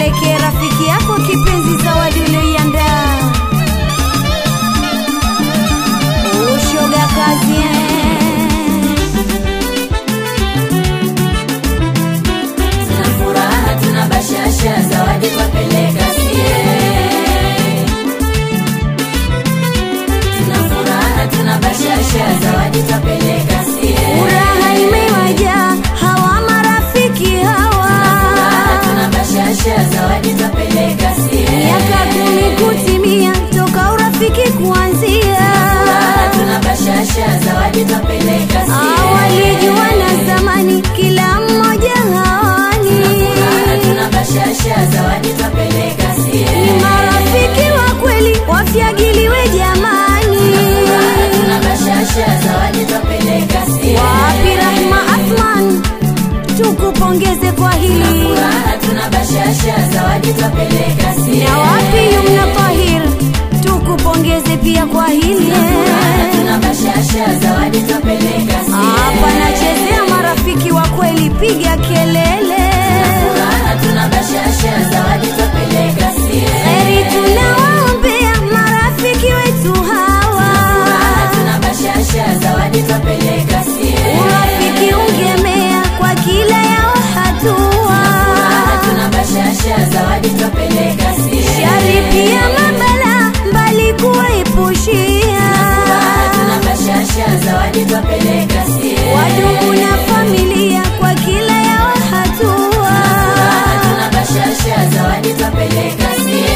mpelekee rafiki yako kipenzi zawadi ulioiandaa. Ushoga kazi eh. Tuna furaha, tuna bashasha, zawadi twapeleka sie. Tuna furaha, tuna bashasha, zawadi twapeleka sie. Furaha imewajaa hawa marafiki hawa, Furaha, tuna bashasha, zawadi twapeleka sie. miaka kumi kutimia toka urafiki kuanzia. Furaha, tuna bashasha, zawadi twapeleka sie. Awalijuana zamani, kila mmoja hawani Furaha, tuna bashasha, zawadi twapeleka sie. ni marafiki wa kweli, wafyagiliwe jamani. Furaha, tuna bashasha, zawadi twapeleka sie. Wapi Rahma Athman, tukupongeze kwa hili. Furaha, tuna bashasha, zawadi twapeleka sie. Na wapi Yumna Tahir, tukupongeze pia kwa hili. Furaha, tuna bashasha, zawadi twapeleka sie. Hapa nachezea marafiki wa kweli, piga kelele. Furaha, tuna bashasha, zawadi twapeleka sie. Heri tunawaombea marafiki wetu hawa. Furaha, tuna bashasha, zawadi twapeleka sie. Urafiki ungemea kwa kila yao hatua. Furaha, tuna bashasha, zawadi twapeleka sie. Shari pia mabala mbali kuepushia. Furaha, tuna bashasha, zawadi twapeleka sie. Wadugu na familia kwa kila yao hatua. Furaha, tuna bashasha, zawadi twapeleka sie.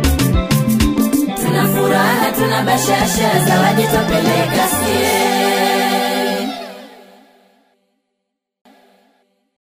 Tuna furaha, tuna bashasha, zawadi twapeleka sie.